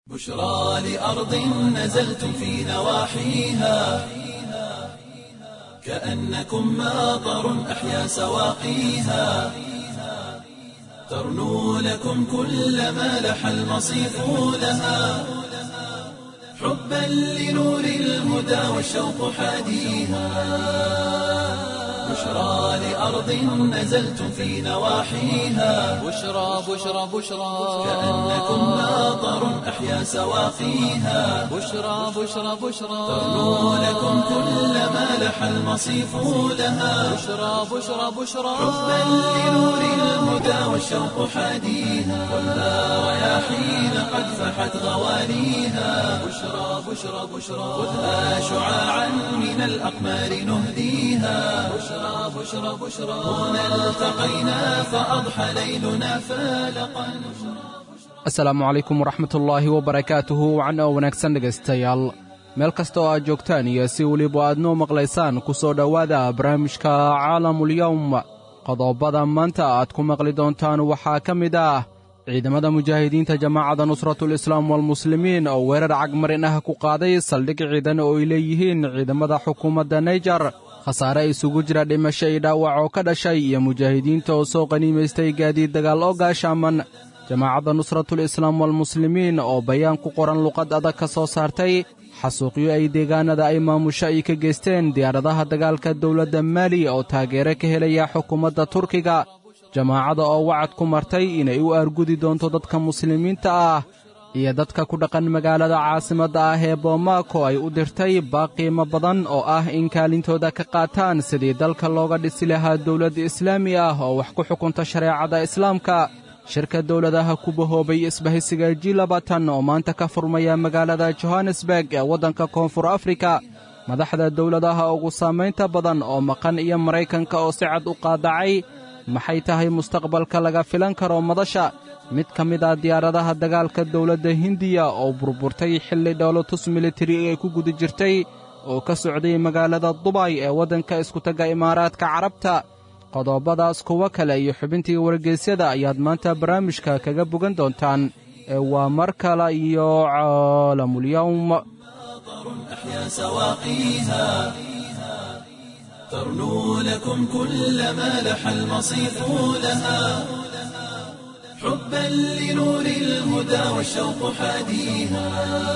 بشرى لأرض نزلتم في نواحيها كأنكم ماطر أحيا سواقيها ترنو لكم كل ما لح المصيف لها حبا لنور الهدى والشوق حاديها بشرى لأرض نزلتم في نواحيها بشرى بشرى بشرى كأنكم ماطر أحيا سواقيها بشرى بشرى بشرى ترنو لكم كل ما لح المصيف لها بشرى بشرى بشرى حبا لنور الهدى والشوق حاديها والنار رياحين قد فحت غوانيها بشرى بشرى بشرى خذها شعاعا من الأقمار نهديها بشرى بشرى بشرى هنا التقينا فأضحى ليلنا فالقا asalaamu calaykum waraxmatullaahi wabarakaatuhu wacan oo wanaagsan dhegaystayaal meel kasta oo aad joogtaan iyo si weliba aad noo maqlaysaan ku soo dhowaada barnaamijka caalamulyowm qodobada maanta aad ku maqli doontaan waxaa ka mid ah ciidamada mujaahidiinta jamaacadda nusratulislaam walmuslimiin oo weerar cagmarin ah ku qaaday saldhig ciidan oo ay leeyihiin ciidamada xukuumadda naijar khasaare isugu jira dhimasho iyo dhaawac oo ka dhashay iyo mujaahidiinta oo soo qaniimaystay gaadiid dagaal oo gaashaaman jamaacadda nusratulislaam walmuslimiin oo bayaan ku qoran luqad adag ka soo saartay xasuuqyo ay deegaanada ay maamusho ay ka geysteen diyaaradaha dagaalka dowladda maali oo taageero ka helaya xukuumadda turkiga jamaacadda oo wacad ku martay inay u aargudi doonto dadka muslimiinta ah iyo dadka ku dhaqan magaalada caasimadda ah ee boomaako ay u dirtay baaqiimo badan oo ah in kaalintooda ka qaataan sidii dalka looga dhisi lahaa dowladda islaami ah oo wax ku xukunta shareecada islaamka shirka dowladaha ku bahoobay isbahaysiga ji labatan oo maanta ka furmaya magaalada johannesburg ee waddanka koonfur afrika madaxda dowladaha ugu saamaynta badan oo maqan iyo maraykanka oo si cad u qaadacay maxay tahay mustaqbalka laga filan karo madasha mid ka mid ah diyaaradaha dagaalka dowladda hindiya oo burburtay xilli dhowlatus militari ay ku guda jirtay oo ka socday magaalada dubay ee waddanka iskutagga imaaraadka carabta qodobadaas kuwo kale iyo xubintii wargeysyada ayaad maanta barnaamijka kaga bogan doontaan ee waa mar kale iyo caalamulyowm أحيا سواقيها ترنو لكم كل ما لح المصيف لها حبا لنور الهدى والشوق حاديها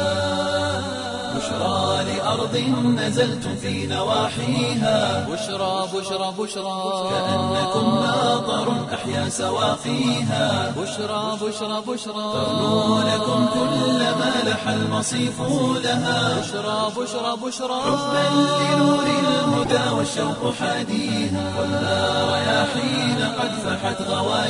بشرى لأرض نزلتم في نواحيها بشرى بشرى بشرى كأنكم ماطر أحيا سواقيها بشرى بشرى بشرى ترنو لكم كل ما لح المصيف لها بشرى بشرى بشرى حبا لنور الهدى والشوق حاديها والنار رياحين قد فحت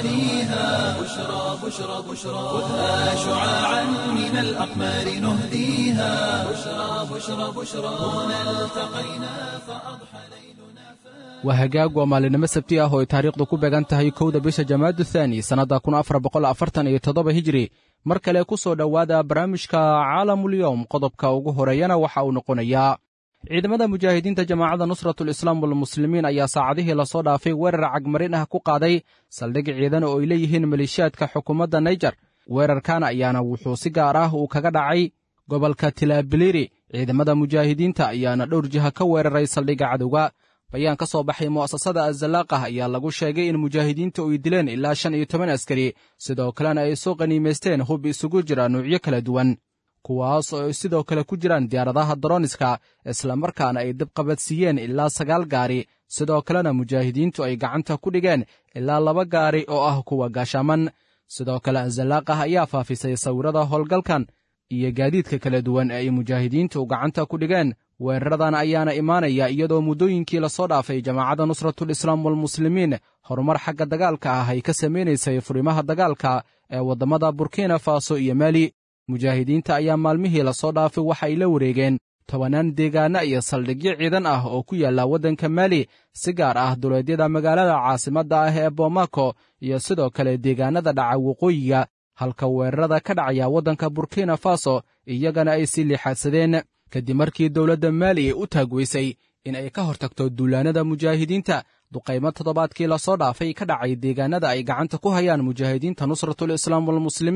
غوانيها بشرى بشرى بشرى خذها شعاعا من الأقمار نهديها بشرى بشرى بشرى هنا التقينا فأضحى ليلنا waa hagaag waa maalinimo sabti ah oo ay taariikhdu ku beegan tahay kowda bisha jamaadu thaani sannadda kun afar boqol afartan iyo toddoba hijri mar kale ku soo dhowaada barnaamijka caalamulyowm qodobka ugu horeeyana waxa uu noqonayaa ciidamada mujaahidiinta jamaacadda nusratulislaam walmuslimiin ayaa saacadihii lasoo dhaafay weerar cagmarin ah ku qaaday saldhig ciidan oo ay leeyihiin maleeshiyaadka xukuumadda naijar weerarkan ayaana wuxuu si gaar ah uu kaga dhacay gobolka tilabiliri ciidamada mujaahidiinta ayaana dhowr jiha ka weeraray saldhigga cadowga bayaan ka soo baxay mu'asasada azalaaqah ayaa lagu sheegay in mujaahidiinta ay dileen ilaa shan iyo toban askari sidoo kalena ay soo qaniimaysteen hub isugu jira nuucyo kala duwan kuwaas oo ay sidoo kale ku jiraan diyaaradaha daroniska islamarkaana ay dabqabadsiiyeen ilaa sagaal gaari sidoo kalena mujaahidiintu ay gacanta ku dhigeen ilaa laba gaari oo ah kuwa gaashaaman sidoo kale azalaaqah ayaa faafisay sawirada howlgalkan iyo gaadiidka kala duwan ee ay mujaahidiintu gacanta ku dhigeen weeraradan ayaana imaanaya iyadoo muddooyinkii lasoo dhaafay jamaacadda nusratulislaam walmuslimiin horumar xagga dagaalka ah ay ka samaynaysay furimaha dagaalka ee waddamada burkina faso iyo maali mujaahidiinta ayaa maalmihii lasoo dhaafay waxa ay la wareegeen tobannaan deegaana iyo saldhigyo ciidan ah oo ku yaalla waddanka maali si gaar ah duleedyada magaalada caasimadda ah ee boomako iyo sidoo kale deegaanada dhaca waqooyiga halka weerarada ka dhacaya waddanka burkina faso iyagana ay sii liixaadsadeen kadib markii dowladda maali ay u taagweysay in ay ka hortagto duulaanada mujaahidiinta duqaymo toddobaadkii lasoo dhaafay ka dhacay deegaanada ay gacanta ku hayaan mujaahidiinta nusratulislaam walmuslimiin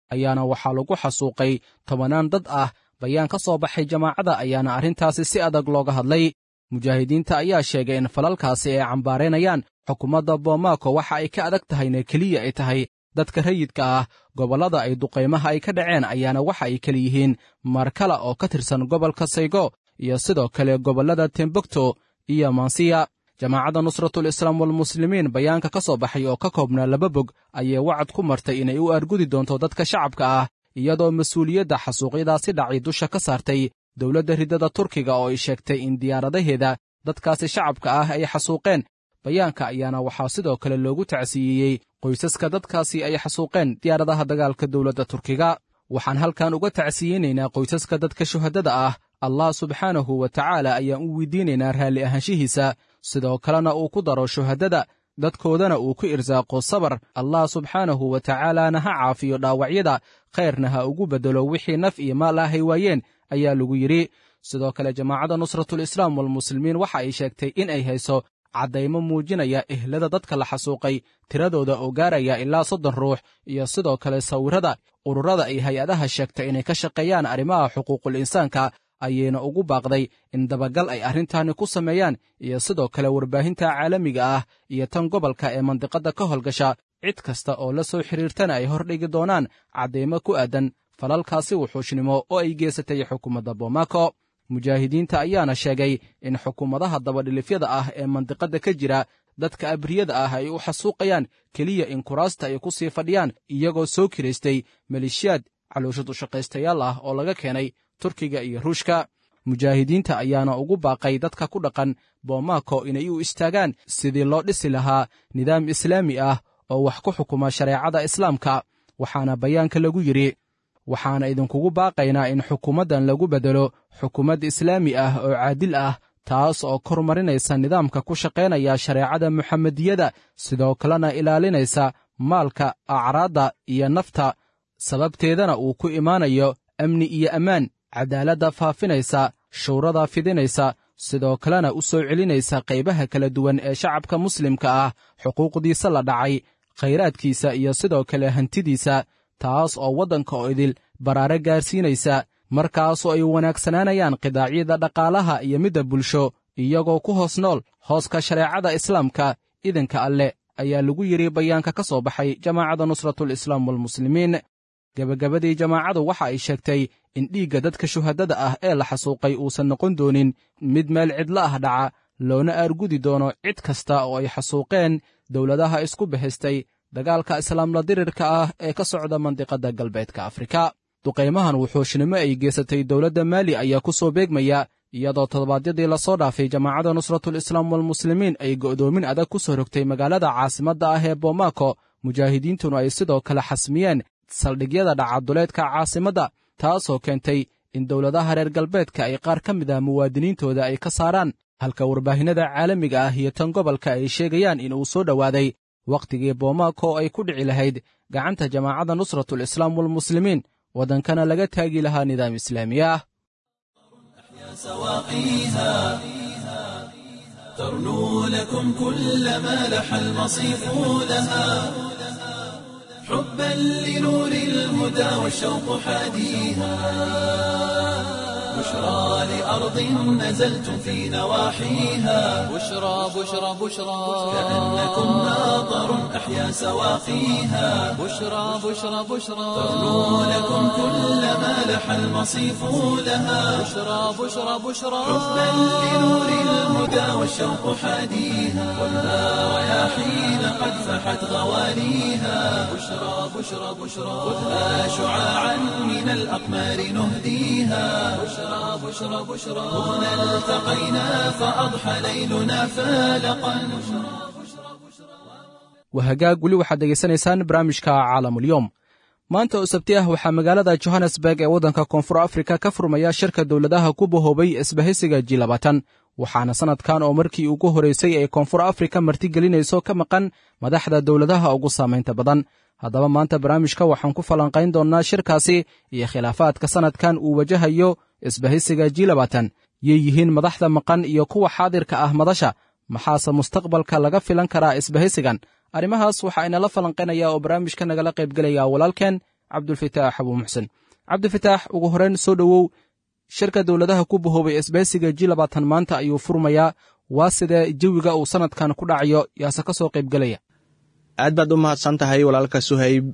ayaana waxaa lagu xasuuqay tobannaan dad ah bayaan ka soo baxay jamaacada ayaana arrintaasi si adag looga hadlay mujaahidiinta ayaa sheegay in falalkaasi ay cambaaraynayaan xukuumadda bomaako waxa ay ka adag tahayna keliya ay tahay dadka rayidka ah gobollada ay duqaymaha ay ka dhaceen ayaana waxa ay kala yihiin markala oo ka tirsan gobolka saygo iyo sidoo kale gobollada tembukto iyo mansiya jamaacadda nusratul islaam walmuslimiin bayaanka ka soo baxay oo ka koobnaa laba bog ayay wacad ku martay inay u argudi doonto dadka shacabka ah iyadoo mas-uuliyadda xasuuqyadaasi dhacay dusha ka saartay dowladda riddada turkiga oo ay sheegtay in diyaaradaheeda dadkaasi shacabka ah ay xasuuqeen bayaanka ayaana waxaa sidoo kale loogu tacsiiyeyey qoysaska dadkaasi ay xasuuqeen diyaaradaha dagaalka dowladda turkiga waxaan halkan uga tacsiyeynaynaa qoysaska dadka shuhadada ah allah subxaanahu wa tacaala ayaan u weydiinaynaa raalli ahaanshihiisa sidoo kalena uu ku daro shuhadada dadkoodana uu ku irsaaqo sabar allah subxaanahu wa tacaalaana ha caafiyo dhaawacyada khayrna ha ugu beddelo wixii naf iyo maal ah ay waayeen ayaa lagu yidhi sidoo kale jamaacadda nusratul islaam walmuslimiin waxa ay sheegtay in ay hayso caddaymo muujinaya ehlada dadka la xasuuqay tiradooda oo gaaraya ilaa soddon ruux iyo sidoo kale sawirrada ururada ay hay-adaha sheegtay inay ka shaqeeyaan arrimaha xuquuqul insaanka ayayna ugu baaqday in dabagal ay arrintaani ku sameeyaan iyo sidoo kale warbaahinta caalamiga ah iyo tan gobolka ee mandiqadda ka howlgasha cid kasta oo la soo xidhiirtana ay hordhigi doonaan caddaymo ku aadan falalkaasi wuxuushnimo oo ay geysatay xukuumadda bomaako mujaahidiinta ayaana sheegay in xukuumadaha dabadhilifyada ah ee mandiqadda ka jira dadka abriyada ah ay u xasuuqayaan keliya in kuraasta ay ku sii fadhiyaan iyagoo soo kiraystay maleeshiyaad calooshad ushaqaystayaal ah oo laga keenay turkiga iyo ruushka mujaahidiinta ayaana ugu baaqay dadka ku dhaqan bomaako inay u istaagaan sidii loo dhisi lahaa nidaam islaami ah oo wax ku xukuma shareecada islaamka waxaana bayaanka lagu yidhi waxaana idinkugu baaqaynaa in xukuumaddan lagu beddelo xukuumad islaami ah oo caadil ah taas oo kor marinaysa nidaamka ku shaqaynaya shareecada muxamediyada sidoo kalena ilaalinaysa maalka acraadda iyo nafta sababteedana uu ku imaanayo amni iyo ammaan cadaaladda faafinaysa shuurada fidinaysa sidoo kalena u soo celinaysa qaybaha kala duwan ee shacabka muslimka ah xuquuqdiisa la dhacay khayraadkiisa iyo sidoo kale hantidiisa taas oo waddanka oo idil baraare gaarsiinaysa markaasoo ay wanaagsanaanayaan qidaacyada dhaqaalaha iyo midda bulsho iyagoo ku hoos nool hooska shareecada islaamka idanka alleh ayaa lagu yidhi bayaanka ka soo baxay jamaacadda nusratul islaam walmuslimiin gebagabadii jamaacadu waxa ay sheegtay in dhiigga dadka shuhadada ah ee la xasuuqay uusan noqon doonin mid meel cidlo ah dhaca loona aargudi doono cid kasta oo ay xasuuqeen dowladaha isku bahaystay dagaalka islaamla dirirka ah ee ka socda mandiqadda galbeedka afrika duqaymahan wuxuushnimo ay geysatay dowladda maali ayaa ku soo beegmaya iyadoo toddobaadyadii lasoo dhaafay jamaacadda nusratul islaam walmuslimiin ay go'doomin adag ku soo rogtay magaalada caasimadda ah ee bomaako mujaahidiintuna ay sidoo kale xasmiyeen saldhigyada dhacaduleedka caasimadda taasoo keentay in dowladaha reer galbeedka ay qaar ka mid ah muwaadiniintooda ay ka saaraan halka warbaahinnada caalamiga ah iyo tan gobolka ay sheegayaan in uu soo dhowaaday wakhtigii bomaako oo ay ku dhici lahayd gacanta jamaacadda nusratul islaam walmuslimiin waddankana laga taagi lahaa nidaam islaami ah سواقيها ترنو لكم كل ما لح المصيف لها حبا لنور الهدى والشوق حاديها بشرى لأرض نزلتم في نواحيها بشرى بشرى بشرى كأنكم ناظر أحيا سواقيها بشرى بشرى بشرى ترنو لكم كل ما لح المصيف لها بشرى بشرى بشرى حبا لنور الهدى والشوق حاديها والنار رياحين قد فحت غواليها بشرى بشرى بشرى خذها شعاعا من الأقمار نهديها بشرى بشرى بشرى هنا التقينا فأضحى ليلنا فالقا wahagaag weli waxaad degaysanaysaan barnaamijka caalamulyoom maanta oo sabti ah waxaa magaalada johannesburg ee waddanka koonfur afrika ka furmaya shirka dowladaha ku bahoobay isbahaysiga ji labaatan waxaana sannadkan oo markii ugu horraysay ay koonfur afrika martigelinayso ka maqan madaxda dowladaha ugu saamaynta badan haddaba maanta barnaamijka waxaan ku falanqayn doonnaa shirkaasi iyo khilaafaadka sannadkan uu wajahayo isbahaysiga ji labaatan yay yihiin madaxda maqan iyo kuwa xaadirka ah madasha maxaase mustaqbalka laga filan karaa isbahaysigan arrimahaas waxaa inala falanqaynaya oo barnaamijka nagala qaybgelaya walaalkeen cabdulfataax abuu muxsen cabdifitaax ugu horeyn soo dhowow shirka dowladaha ku bahoobay isbaysiga ji labaatan maanta ayuu furmayaa waa sidee jawiga uu sannadkan ku dhacayo yaase ka soo qaybgelaya aad baad u mahadsan tahay walaalka suhayb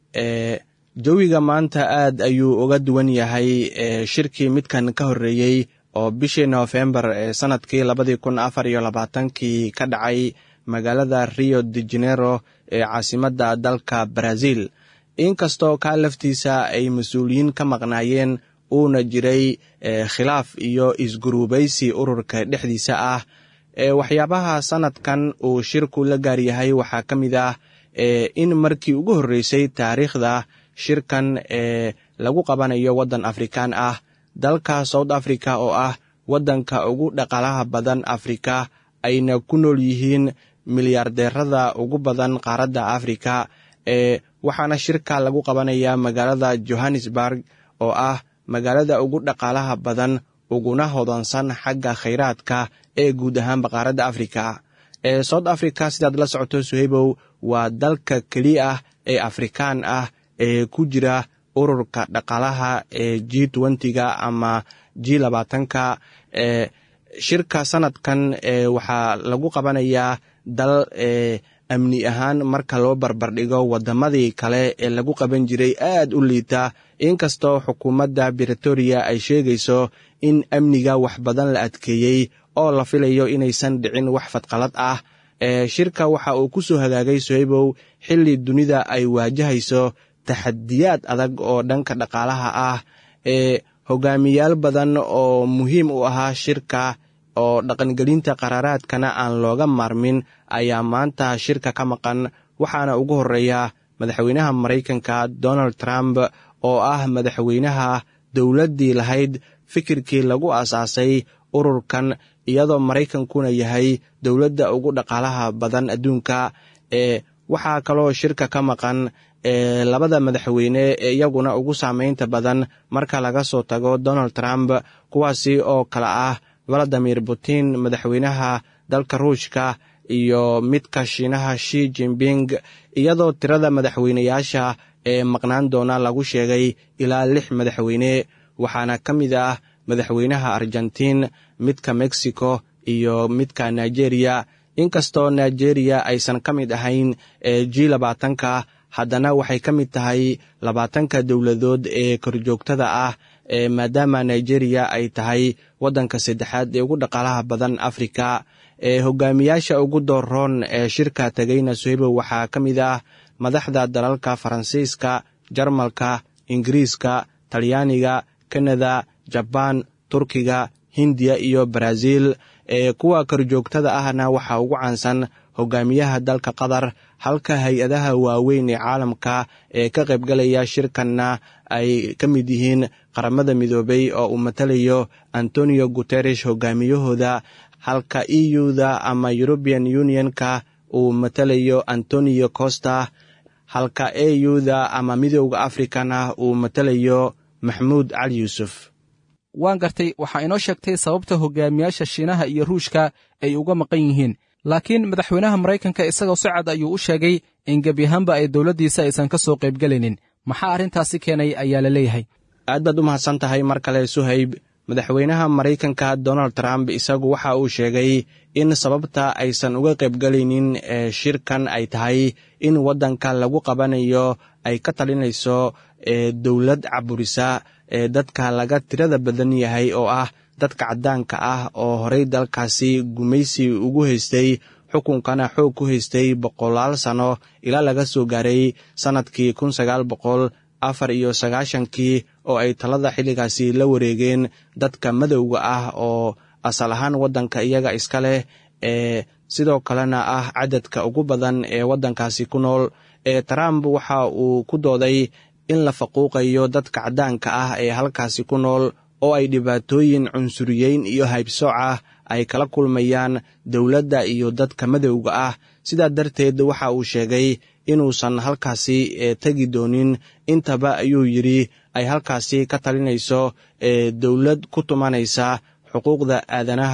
jawiga maanta aad ayuu uga duwan yahay shirkii midkan ka horreeyey oo bishii noofembar ee sannadkii labadii kun afar iyo labaatankii ka dhacay magaalada rio de janero ee caasimadda dalka brazil inkastoo kaa laftiisa ay mas-uuliyiin ka maqnaayeen uuna jiray khilaaf iyo isguruubaysi ururka dhexdiisa ah waxyaabaha sannadkan uu shirku la gaar yahay waxaa ka mid ah in markii ugu horreysay taariikhda shirkan ee lagu qabanayo waddan afrikaan ah dalka south africa oo ah waddanka ugu dhaqaalaha badan afrika ayna ku nool yihiin milyaardeerada ugu badan qaaradda afrika ee waxaana shirka lagu qabanayaa magaalada johannesburg oo ah magaalada ugu dhaqaalaha badan uguna hodansan xagga khayraadka ee guud ahaanba qaaradda afrika ee south africa sidaad la socoto suhaybow waa dalka keliya ah ee afrikaan ah ee ku jira ururka dhaqaalaha ee g twentyga ama g labaatanka ee shirka sanadkan ee waxaa lagu qabanayaa dal ee amni ahaan marka loo barbardhigo waddamadii kale ee lagu qaban jiray aad u liita inkastoo xukuumadda britoria ay sheegayso in amniga wax badan la adkeeyey oo la filayo inaysan dhicin wax fadqalad ah ee shirka waxa uu ku soo hagaagay sohaybow xilli dunida ay waajahayso taxadiyaad adag oo dhanka dhaqaalaha ah ee hogaamiyaal badan oo muhiim u ahaa shirka oo dhaqangelinta qaraaraadkana aan looga maarmin ayaa maanta shirka ka maqan waxaana ugu horreeya madaxweynaha maraykanka donald trump oo ah madaxweynaha dowladdii lahayd fikirkii lagu aasaasay ururkan iyadoo maraykankuna yahay dowladda ugu dhaqaalaha badan adduunka ee waxaa kaloo shirka ka maqan ee labada madaxweyne ee iyaguna ugu saameynta badan marka laga soo tago donald trump kuwaasi oo kale ah valadimir putin madaxweynaha dalka ruushka iyo midka shiinaha shi jimping iyadoo tirada madaxweyneyaasha ee maqnaan doona lagu sheegay ilaa lix madaxweyne waxaana ka mid ah madaxweynaha argentiin midka mexico iyo midka nigeria inkastoo nigeria aysan ka mid ahayn ee g labaatanka haddana waxay ka mid tahay labaatanka dowladood ee korjoogtada ah ee maadaama nigeria ay tahay waddanka saddexaad ee ugu dhaqaalaha badan afrika ee hogaamiyaasha ugu dooroon ee shirka tegayna sohebo waxaa ka mid ah madaxda dalalka faransiiska jarmalka ingiriiska talyaaniga kanada jabaan turkiga hindiya iyo baraasiil ee kuwa korjoogtada ahna waxaa ugu caansan hogaamiyaha dalka qatar halka hay-adaha waaweyn ee caalamka ee ka qaybgalaya shirkanna ay ka mid yihiin qaramada midoobay oo uu matalayo antonio guteresh hogaamiyahooda halka e u-da ama european unionka uu matalayo antonio costa halka e u-da ama midooda africana uu matalayo maxmuud cali yuusuf waan gartay waxaa inoo sheegtay sababta hogaamiyaasha shiinaha iyo ruushka ay uga maqan yihiin laakiin madaxweynaha maraykanka isagoo si cad ayuu u sheegay in gebi ahaanba ay dowladdiisa aysan ka soo qaybgelaynin maxaa arrintaasi keenay ayaa la leeyahay aad baad u mahadsan tahay mar kale suhayb madaxweynaha maraykanka donald trump isagu waxa uu sheegay in sababta aysan uga qaybgelaynin ee shirkan ay tahay in waddanka lagu qabanayo ay ka talinayso ee dowlad caburisa ee dadka laga tirada badan yahay oo ah dadka caddaanka ah oo horey dalkaasi gumaysi ugu haystay xukunkana xoog ku haystay boqolaal sano ilaa laga soo gaaray sannadkii kun sagaal boqol afar iyo sagaashankii oo ay talada xilligaasi la wareegeen dadka madowga ah oo asal ahaan waddanka iyaga iska leh ee sidoo kalena ah cadadka ugu badan ee waddankaasi ku nool ee trump waxa uu ku dooday in la faquuqayo dadka caddaanka ah ee halkaasi ku nool oo ay dhibaatooyin cunsuriyeyn iyo haybsooc ah ay kala kulmayaan dowladda iyo dadka madowga ah sidaa darteed waxa uu sheegay inuusan halkaasi tegi doonin intaba ayuu yidhi ay halkaasi ka talinayso ee dowlad ku tumanaysa xuquuqda aadanaha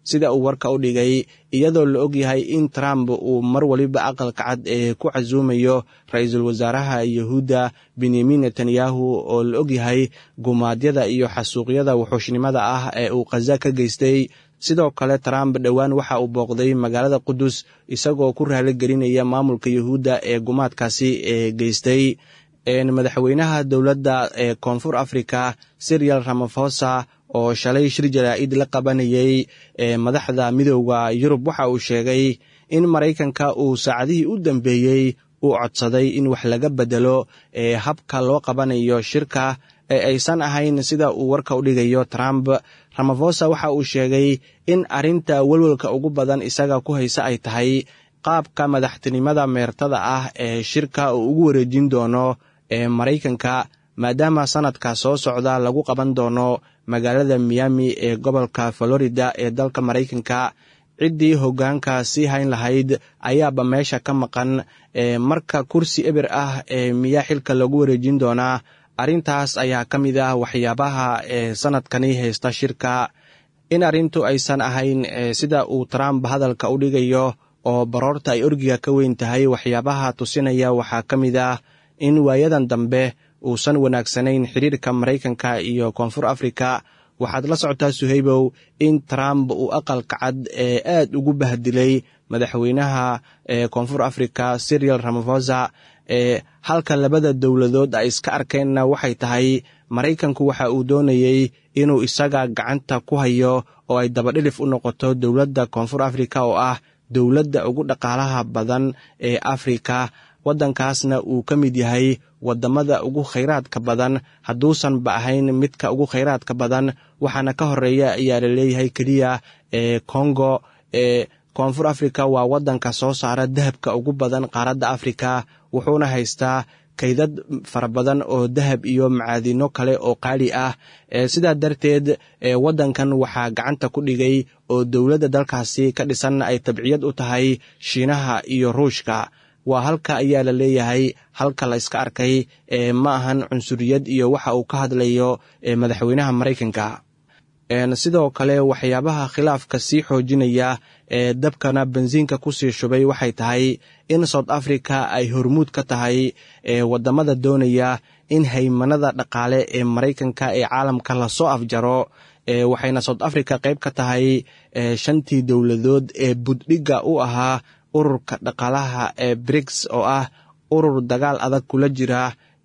sida uu warka u dhigay iyadoo la ogyahay in trump uu mar waliba aqalka cad ee ku casuumayo ra-iisul wasaaraha yahuudda benyamin netanyahu oo la ogyahay gumaadyada iyo xasuuqyada wuxuushnimada ah ee uu khaza ka geystay sidoo kale trump dhowaan waxa uu booqday magaalada qudus isagoo ku raaligelinaya maamulka yahuudda ee gumaadkaasi ee geystay madaxweynaha dowladda ee koonfur africa sirial ramafosa oo shalay shir jaraa'id la qabanayay madaxda midooda yurub waxa uu sheegay in maraykanka uu saacadihii u dambeeyey uu codsaday in wax laga bedelo ee habka loo qabanayo shirka ee aysan ahayn sida uu warka u dhigayo trump ramafosa waxa uu sheegay in arrinta welwelka ugu badan isaga ku haysa ay tahay qaabka madaxtinimada meertada ah ee shirka uu ugu wareejin doono ee maraykanka maadaama sanadka soo socda lagu qaban doono magaalada miami ee gobolka florida ee dalka maraykanka ciddii hoggaanka sii hayn lahayd ayaaba meesha ka maqan marka kursi eber ah ee miyaa xilka lagu wareejin doonaa arrintaas ayaa ka mid ah waxyaabaha ee sanadkani haysta shirka in arrintu aysan ahayn sida uu trump hadalka u dhigayo oo baroorta ay orgiga ka weyn tahay waxyaabaha tusinaya waxaa ka mid ah in waayadan dambe uusan wanaagsanayn xiriirka maraykanka iyo koonfur afrika waxaad la socotaa suhaybow in trump uu aqalka cad ee aad ugu bahdilay madaxweynaha ee koonfur afrika sirial ramafosa ee halka labada dowladood ay iska arkeenna waxay tahay maraykanku waxa uu doonayey inuu isaga gacanta ku hayo oo ay dabadhilif u noqoto dowladda koonfur afrika oo ah dowladda ugu dhaqaalaha badan ee afrika waddankaasna uu ka mid yahay waddamada ugu khayraadka badan hadduusan ba ahayn midka ugu khayraadka badan waxaana ka horeeya ayaa la leeyahay keliya ee kongo ee koonfur afrika waa waddanka soo saara dahabka ugu badan qaaradda afrika wuxuuna haystaa kaydad fara badan oo dahab iyo macaadino kale oo qaali ah sidaa darteed waddankan waxaa gacanta ku dhigay oo dowladda dalkaasi ka dhisan ay tabciyad u tahay shiinaha iyo ruushka waa halka ayaa la leeyahay halka la iska arkay ma ahan cunsuriyad iyo waxa uu ka hadlayo madaxweynaha maraykanka sidoo kale waxyaabaha khilaafka sii xoojinaya ee dabkana bensiinka kusii shubay waxay tahay in south africa ay hormuud ka tahay wadamada doonaya in haymanada dhaqaale ee maraykanka ee caalamka lasoo afjaro waxayna south africa qayb ka tahay shantii dowladood ee buddhigga u ahaa ururka dhaqaalaha ee briks oo ah urur dagaal adag kula jira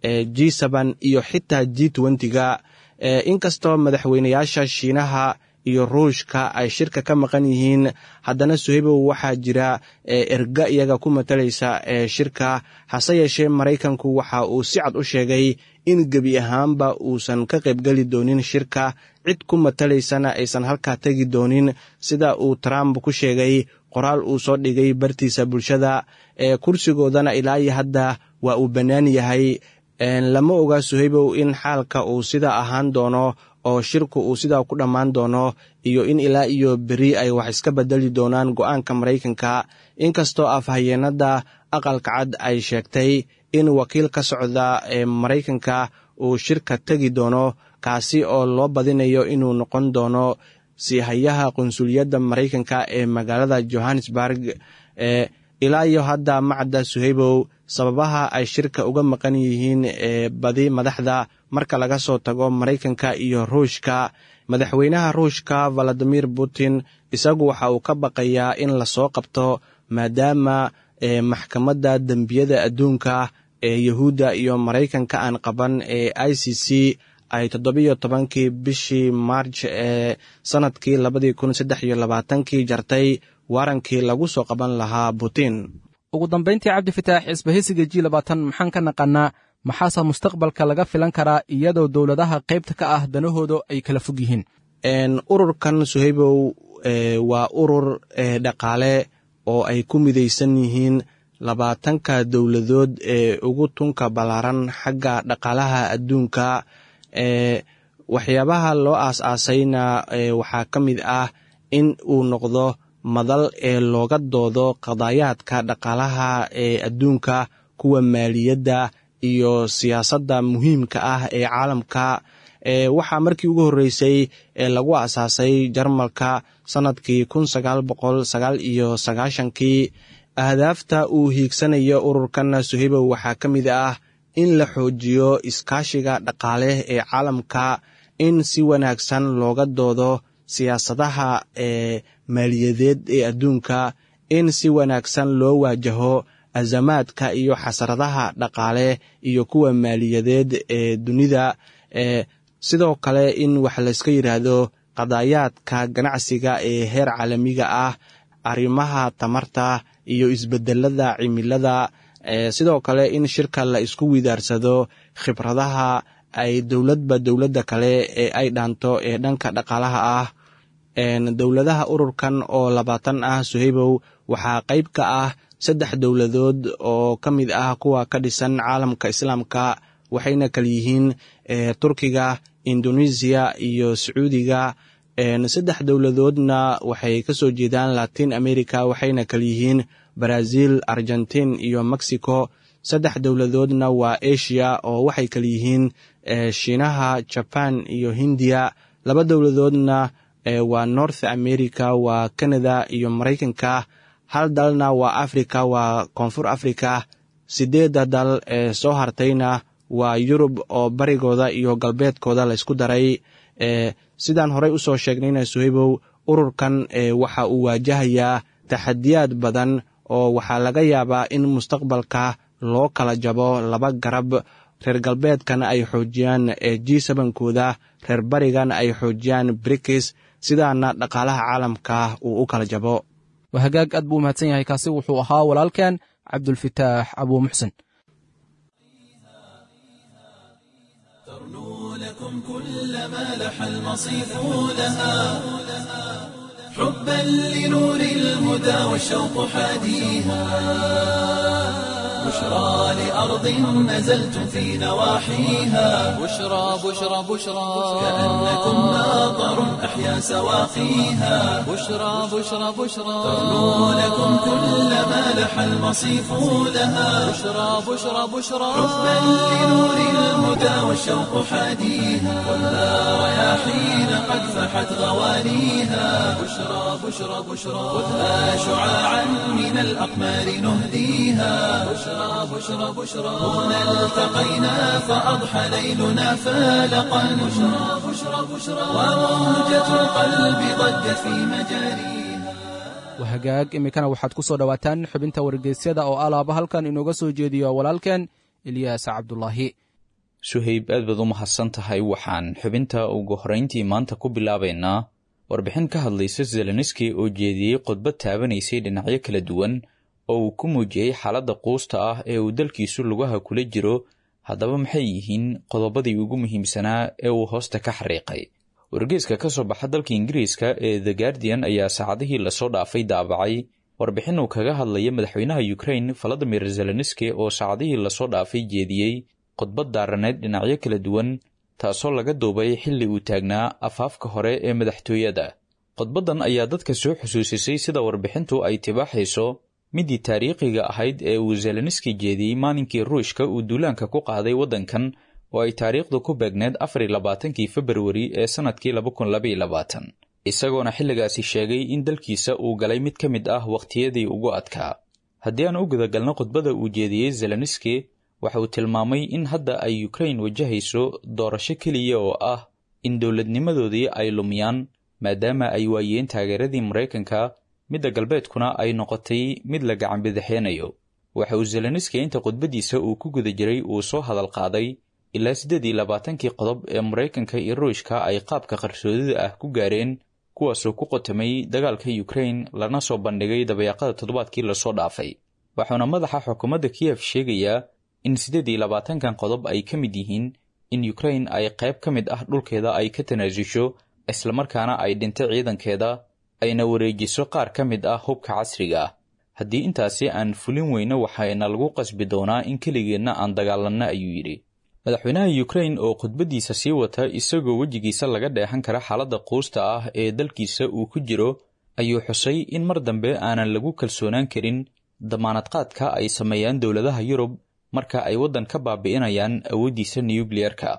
g sban iyo xitaa g twentyga inkastoo madaxweynayaasha shiinaha iyo ruushka ay shirka ka maqan yihiin haddana suhaybow waxaa jira erga iyaga ku matalaysa shirka hase yeeshee maraykanku waxa uu si cad u sheegay in gebi ahaanba uusan ka qaybgeli doonin shirka cid ku matalaysana aysan halkaa tegi doonin sida uu trump ku sheegay qoraal uu soo dhigay bartiisa bulshada ee kursigoodana ilaa iyo hadda waa uu bannaan yahay lama oga suhaybow in xaalka uu sidaa ahaan doono oo shirku uu sidaa ku dhammaan doono iyo in ilaa iyo beri ay wax iska bedeli doonaan go-aanka maraykanka inkastoo afhayeenada aqalka cad ay sheegtay in wakiil ka socda ee maraykanka uu shirka tegi doono kaasi oo loo badinayo inuu noqon doono siihayaha qunsuliyadda maraykanka ee magaalada johannesburg ee ilaa iyo hadda macda suhaybow sababaha ay shirka uga maqan yihiin ee badi madaxda marka laga soo tago maraykanka iyo ruushka madaxweynaha ruushka valadimir putin isagu waxa uu ka baqayaa in lasoo qabto maadaama maxkamadda dembiyada adduunka ee yahuudda iyo maraykanka aan qaban ee i c c ay toddobiyo tobankii bishii maarj ee sanadkii labadii kun saddex iyo labaatankii jartay waarankii lagu soo qaban lahaa putin ugu dambayntii cabdifitaax isbahaysiga ji labaatan maxaan ka naqannaa maxaase mustaqbalka laga filan karaa iyadoo dowladaha qaybta ka ah danahooda ay kala fog yihiin ururkan suhaybow waa urur dhaqaale oo ay ku midaysan yihiin labaatanka dowladood ee ugu tunka ballaaran xagga dhaqaalaha adduunka waxyaabaha loo aas-aasayna waxaa ka mid ah in uu noqdo madal ee looga doodo qadaayaadka dhaqaalaha ee adduunka kuwa maaliyadda iyo siyaasadda muhiimka ah ee caalamka waxaa markii ugu horreysay lagu asaasay jarmalka sanadkii kun sagaal boqol sagaal iyo sagaashankii ahdaafta uu hiigsanayo ururkan suhaybow waxaa ka mid ah in la xoojiyo iskaashiga dhaqaale ee caalamka in si wanaagsan looga doodo siyaasadaha ee maaliyadeed ee adduunka in si wanaagsan loo waajaho azamaadka iyo xasradaha dhaqaale iyo kuwa maaliyadeed ee dunida ee sidoo kale in wax layska yidhaahdo qadaayaadka ganacsiga ee heer caalamiga ah arrimaha tamarta iyo isbedelada cimilada sidoo kale in shirka la isku widaarsado khibradaha ay dowladba dowladda kale ee ay dhaanto ee dhanka dhaqaalaha ah dowladaha ururkan oo labaatan ah suhaybow waxaa qayb ka ah saddex dowladood oo ka mid ah kuwa ka dhisan caalamka islaamka waxayna kala yihiin turkiga indonesiya iyo sacuudiga saddex dowladoodna waxay kasoo jeedaan latin america waxayna kala yihiin brazil argentin iyo mexico saddex dowladoodna waa asia oo waxay kala yihiin shiinaha jaban iyo hindiya laba dowladoodna waa north america waa canada iyo maraykanka hal dalna waa africa waa koonfur africa sideedda dal ee soo hartayna waa yurub oo barigooda iyo galbeedkooda laysku daray sidaan horey usoo sheegnayna suhaybow ururkan waxa uu waajahayaa taxadiyaad badan oo waxaa laga yaabaa in mustaqbalka loo kala jabo laba garab reer galbeedkana ay xoojiyaan g sabankooda reer barigana ay xoojiyaan brikis sidaana dhaqaalaha caalamka uu u kala jabo waa hagaag aad buu umahadsan yahay kaasi wuxuu ahaa walaalkan cabdulfitaax abuu muxsen لكم كل ما لح المصيف لها حبا لنور الهدى والشوق حاديها بشرى لأرض نزلتم في نواحيها بشرى بشرى بشرى كأنكم ماطر أحيا سواقيها بشرى بشرى بشرى تغنو لكم كل ما لح المصيف لها بشرى بشرى بشرى حبا لنور الهدى والشوق حاديها ولا رياحين قد فحت غوانيها بشرى بشرى بشرى خذها شعاعا من الأقمار نهديها بشرى بشرى بشرى هنا التقينا فأضحى ليلنا فالقا بشرى بشرى بشرى وموجة القلب ضجت في مجاريها waa hagaag iminkana waxaad ku soo dhowaataan xubinta wargeysyada oo alaaba halkan inooga soo jeediyo walaalkeen ilyaas cabdulaahi suhayb aad baad u mahadsan tahay waxaan xubinta ugu horrayntii maanta ku bilaabaynaa warbixin ka hadlaysa zelenski oo jeediyey khudbad taabanaysay dhinacyo kala duwan oo uu ku muujiyey xaaladda quusta ah ee uu dalkiisu lugaha kula jiro haddaba maxay yihiin qodobadii ugu muhiimsanaa ee uu hoosta ka xariiqay wargeeska ka soo baxa dalka ingiriiska ee the guardian ayaa saacadihii lasoo dhaafay daabacay warbixin uu kaga hadlaya madaxweynaha ukrain valadimir zelenski oo saacadihii lasoo dhaafay jeediyey khudbad daaraneed dhinacyo kala duwan taasoo laga duubay xilli uu taagnaa afaafka hore ee madaxtooyada khudbaddan ayaa dadka soo xusuusisay sida warbixintu ay tibaaxayso midii taariikhiga ahayd ee uu zelenski jeediyey maalinkii ruushka uu duulaanka ku qaaday waddankan oo ay taariikhdu ku beegneed afar iyo labaatankii februari ee sannadkii laba kun labaiyo labaatan isagoona xilligaasi sheegay in dalkiisa uu galay mid ka mid ah wakhtiyadii ugu adkaa haddii aan u gudagalno khudbada uu jeediyey zelenski waxa uu tilmaamay in hadda ay ukrain wajahayso doorasho keliya oo ah in dowladnimadoodii ay lumiyaan maadaama ay waayeen taageeradii maraykanka midda galbeedkuna ay noqotay mid la gacanbidixeenayo waxa uu zelenski inta khudbaddiisa uu ku guda jiray uu soo hadal qaaday ilaa siddeed iyo labaatankii qodob ee maraykanka iyo ruushka ay qaabka qarsoodida ah ku gaareen kuwaasoo ku qotamay dagaalka ukrain lana soo bandhigay dabayaaqada toddobaadkii lasoo dhaafay waxauna madaxa xukuumadda kiyef sheegayaa in siddeed iyo labaatankan qodob ay ka mid yihiin in ukrain ay qayb ka mid ah dhulkeeda ay ka tanaasusho islamarkaana ay dhinto ciidankeeda ayna wareejiso qaar ka mid ah hubka casriga ah haddii intaasi aan fulin weyno waxayna lagu qasbi doonaa in keligeenna aan dagaalanno ayuu yidhi madaxweynaha ukrain oo khudbaddiisa sii wata isagoo wejigiisa laga dheexan kara xaaladda quusta ah ee dalkiisa uu ku jiro ayuu xusay in mar dambe aanan lagu kalsoonaan karin damaanadqaadka ay sameeyaan dowladaha yurub marka ay waddan ka baabi'inayaan awooddiisa nuyukliyerka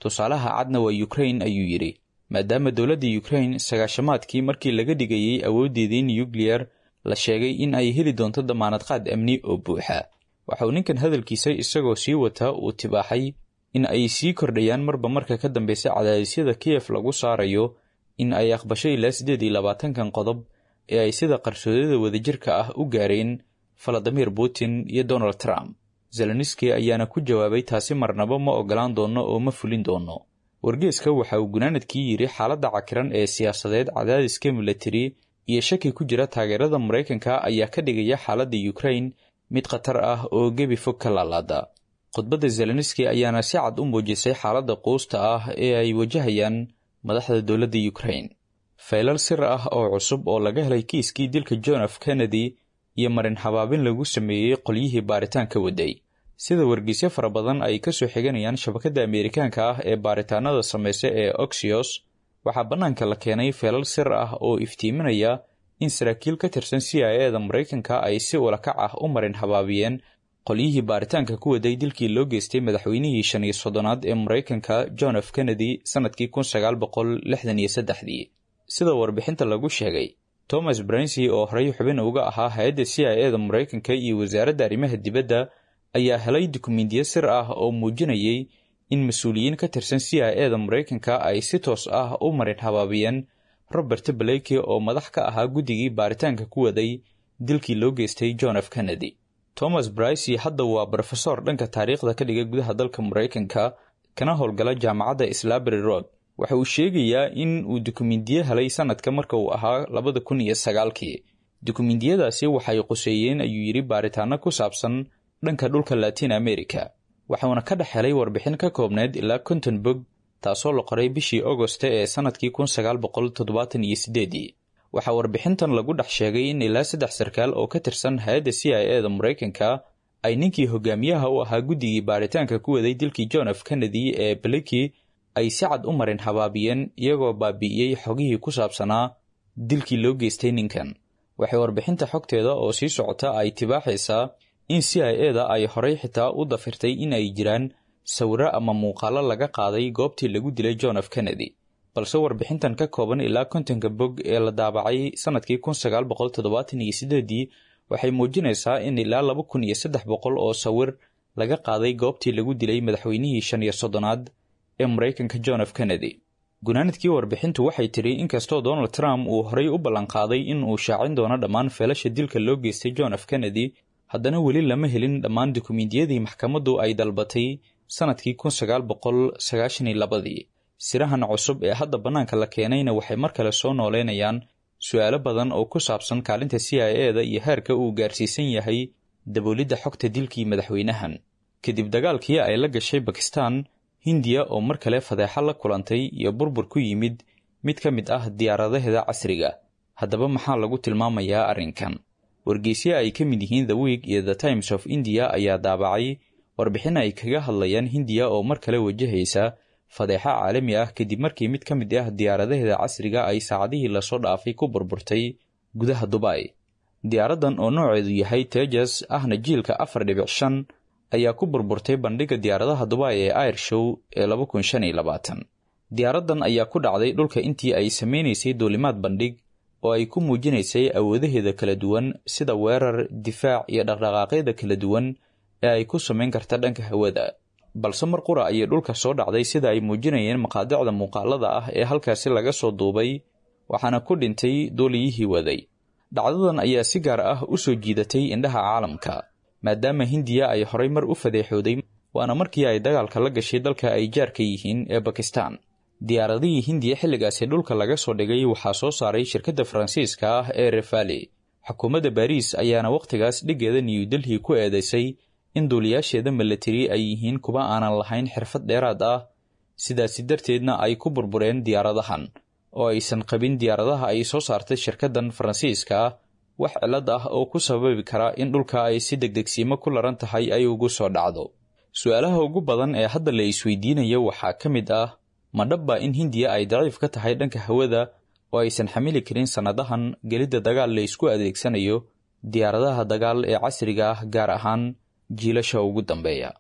tusaalaha cadna waa ukrain ayuu yidhi maadaama dowladda ukrain sagaashamaadkii markii laga dhigayey awooddeedii nukliyar la sheegay in ay heli doonto damaanad qaad amni oo buuxa waxa uu ninkan hadalkiisa isagoo sii wata uu tibaaxay in ay sii kordhayaan marba marka ka dambeysa cadaadisyada kiyef lagu saarayo in ay aqbasho ilaa siddeed iyo labaatankan qodob ee ay sida qarsoodada wadajirka ah u gaareen valadimir putin iyo donald trump zelenski ayaana ku jawaabay taasi marnaba ma ogolaan doono oo ma fulin doono wargeeska waxa uu gunaanadkii yidhi xaaladda cakiran ee siyaasadeed cadaadiska milatari iyo shaki ku jira taageerada maraykanka ayaa ka dhigaya xaaladda ukrain mid khatar ah oo gebi fog ka laalaada khudbadda zelenski ayaana si cad u muujisay xaaladda quusta ah ee ay wajahayaan madaxda dowladda ukrain faylal sir ah oo cusub oo laga helay kiiskii dilka john f kennedy iyo marin habaabin lagu sameeyey qolyihii baaritaanka waday sida wargeysyo fara badan ay ka soo xiganayaan shabakadda ameerikaanka ah ee baaritaanada samaysa ee oxios waxaa bannaanka la keenay feelal sir ah oo iftiiminaya in saraakiil ka tirsan c i eda maraykanka ay si ulakac ah u marin habaabiyeen qolyihii baaritaanka ku waday dilkii loo geystay madaxweynihii shan iyo soddonaad ee maraykanka john f kennedy sannadkii kun sagaal boqol lixdan iyo saddexdii sida warbixinta lagu sheegay thomas bransy oo horey xubin uga ahaa hay-adda c i eda maraykanka iyo wasaaradda arrimaha dibadda ayaa helay dukumiintiyo sir ah oo muujinayay in mas-uuliyiin ka tirsan c i eda maraykanka ay si toos ah u marin habaabiyeen robert blake oo madax ka ahaa guddigii baaritaanka ku waday dilkii loo geystay john f kennedy thomas bricy hadda waa brofesor dhanka taariikhda ka dhiga gudaha dalka maraykanka kana howlgala jaamacadda slabary road waxa uu sheegayaa in uu dukumiintiyo helay sanadka marka uu ahaa labada kun iyo sagaalkii dukumiintiyadaasi waxay quseeyeen ayuu yidhi baaritaano ku saabsan dhanka dhulka latin america waxauna ka dhex helay warbixin ka koobneyd ilaa konton bog taasoo la qoray bishii augoste ee sannadkii kun sagaal boqol toddobaatan iyo sideedii waxaa warbixintan lagu dhex sheegay in ilaa saddex sarkaal oo ka tirsan hay-adda c i eda maraykanka ay ninkii hogaamiyaha u ahaa guddigii baaritaanka ku waday dilkii john f kennedy ee blaki ay si cad u marin habaabiyeen iyagoo baabi'iyey xogihii ku saabsanaa dilkii loo geystay ninkan waxay warbixinta xogteeda oo sii socota ay tibaaxaysaa in c i eda ay horay xitaa u dafirtay in ay jiraan sawiro ama muuqaalo laga qaaday goobtii lagu dilay john f kennedy balse warbixintan ka kooban ilaa kontonka bog ee la daabacay sannadkii kun sagaal boqol toddobaatan iyo sideedii waxay muujinaysaa in ilaa laba kun iyo saddex boqol oo sawir laga qaaday goobtii lagu dilay madaxweynihii shan iyo soddonaad ee maraykanka john f kennedy gunaanadkii warbixintu waxay tidhi inkastoo donald trump uu horay u ballanqaaday in uu shaacin doono dhammaan feelasha dilka loo geystay john f kennedy haddana weli lama helin dhammaan dukumiintiyadii maxkamaddu ay dalbatay sannadkii kun sagaal boqol sagaashan iyo labadii sirahan cusub ee hadda bannaanka la keenayna waxay mar kale soo nooleynayaan su-aalo badan oo ku saabsan kaalinta c i eda iyo heerka uu gaarsiisan yahay daboolidda xogta dilkii madaxweynahan kadib dagaalkii ay la gashay bakistan hindiya oo mar kale fadeexo la kulantay iyo burbur ku yimid mid ka mid ah diyaaradaheeda casriga haddaba maxaa lagu tilmaamayaa arrinkan wargeysyo ay ka mid yihiin the week iyo the times of india ayaa daabacay warbixin ay kaga hadlayaan hindiya oo mar kale wajahaysa fadeexo caalami ah kadib markii mid ka mid ah diyaaradaheeda casriga ay saacadihii lasoo dhaafay ku burburtay gudaha dubai diyaaraddan oo nooceedu yahay tejas ahna jiilka afar dhibic shan ayaa ku burburtay bandhigga diyaaradaha dubai ee air show ee laba kun shan iyo labaatan diyaaraddan ayaa ku dhacday dhulka intii ay sameynaysay duulimaad bandhig oo ay ku muujinaysay awoodaheeda kala duwan sida weerar difaac iyo dhaqdhaqaaqyada kala duwan ee ay ku samayn karta dhanka hawada balse mar qura ayay dhulka soo dhacday sida ay muujinayeen maqaadicda muuqaalada ah ee halkaasi laga soo duubay waxaana ku dhintay duuliyihii waday dhacdadan ayaa si gaar ah u soo jiidatay indhaha caalamka maadaama hindiya ay horay mar u fadeexooday waana markii ay dagaalka la gashay dalka ay jaarka yihiin ee bakistan diyaaradihii hindiya xilligaasi dhulka laga soo dhigay waxaa soo saaray shirkadda faransiiska ah ee refali xukuumadda baariis ayaana wakhtigaas dhiggeeda new delhi ku eedeysay in duuliyaasheeda milatari ay yihiin kuwa aanan lahayn xirfad dheeraad ah sidaasi darteedna ay ku burbureen diyaaradahan oo aysan qabin diyaaradaha ay soo saartay shirkaddan faransiiska ah wax cillad ah oo ku sababi kara in dhulka ay si degdegsiimo ku laran tahay ay ugu soo dhacdo su-aalaha ugu badan ee hadda la isweydiinayo waxaa ka mid ah ma dhabba in hindiya ay daciif ka tahay dhanka hawada oo aysan xamili karin sannadahan gelidda dagaal la isku adeegsanayo diyaaradaha dagaal ee casriga ah gaar ahaan jiilasha ugu dambeeya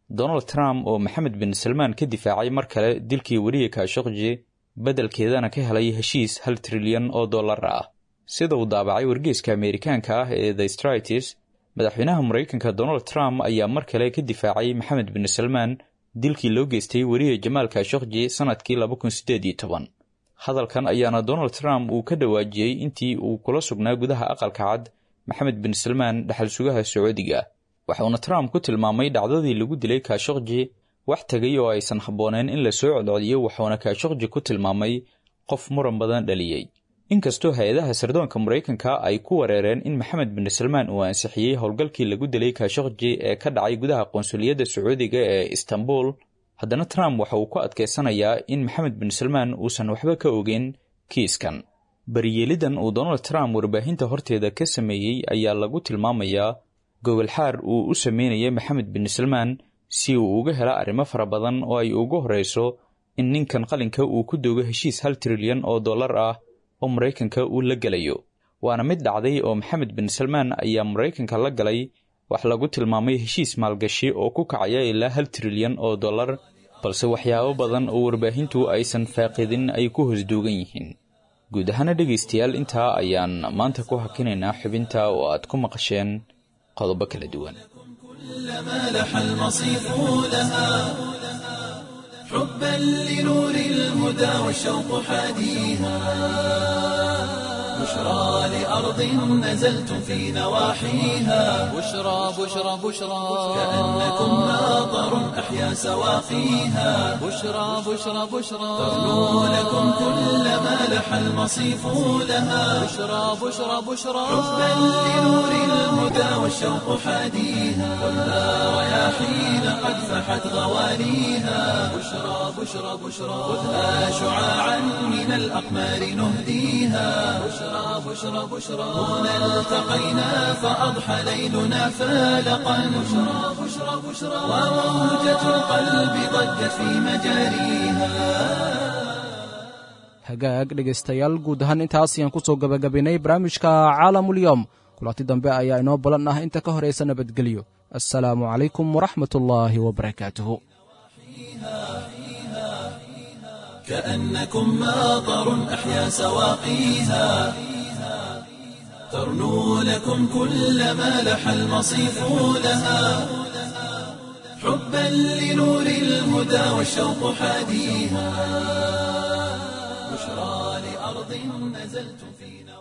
donald trump oo maxamed bin salmaan ka difaacay mar kale dilkii weriye kashokji beddelkeedana ka helay heshiis hal trilyan oo dollar ah sida uu daabacay wargeeska ameerikaanka ah ee the stritis madaxweynaha maraykanka donald trump ayaa mar kale ka difaacay maxamed bin salmaan dilkii loo geystay weriye jamaal kashokji sannadkii laba kun siddeed iyo toban hadalkan ayaana donald trump uu ka dhawaajiyey intii uu kula sugnaa gudaha aqalka cad maxamed bin salmaan dhaxal sugaha sacuudiga waxauna trump ku tilmaamay dhacdadii lagu dilay kashokji wax tegay oo aysan habbooneen in la soo codcodiyo waxauna kashokji ku tilmaamay qof muran badan dhaliyey inkastoo hay-adaha sirdoonka maraykanka ay ku wareereen in maxamed bin salmaan uu ansixiyey howlgalkii lagu dilay kashokji ee ka dhacay gudaha qonsuliyadda sacuudiga ee istanbul haddana trump waxa uu ku adkaysanayaa in maxamed bin salmaan uusan waxba ka ogeyn kiiskan bariyeelidan uu donald trump warbaahinta horteeda ka sameeyey ayaa lagu tilmaamayaa gogolxaar uu u sameynaya maxamed bin salmaan si uu uga hela arrimo fara badan oo ay ugu horreyso in ninkan qalinka uu ku doogo heshiis hal trilyan oo dollar ah oo maraykanka uu la gelayo waana mid dhacday oo maxamed bin salmaan ayaa maraykanka la galay wax lagu tilmaamay heshiis maalgashi oo ku kacaya ilaa hal trilyan oo dollar balse waxyaabo badan oo warbaahintu aysan faaqidin ay ku hosduugan yihiin guud ahaana dhegaystayaal intaa ayaan maanta ku hakinaynaa xubinta oo aad ku maqasheen qodobo kala duwan كلما لح المصيف لها حبا لنور الهدى والشوق حاديها بشرى لأرض نزلتم في نواحيها بشرى بشرى بشرى كأنكم ناظر أحيا سواقيها بشرى بشرى بشرى تغنو لكم كلما لح المصيف لها بشرى بشرى بشرى حبا لنور الهدى والشوق حاديها كلها رياحين قد فحت غواليها بشرى بشرى بشرى خذها شعاعا من الأقمار نهديها بشرى بشرى بشرى هنا التقينا فأضحى ليلنا فالقا بشرى بشرى بشرى وموجة القلب ضجت في مجاريها hagaag dhegaystayaal guud ahaan intaas ayaan ku soo gabagabaynay barnaamijka caalamulyoom kulanti dambe ayaa inoo balan ah inta ka horaysa nabadgelyo assalaamu calaykum waraxmat ullaahi wabarakaatuhu كأنكم ماطر أحيا سواقيها ترنو لكم كل ما لح المصيف لها حبا لنور الهدى والشوق حاديها بشرى لأرض نزلتم في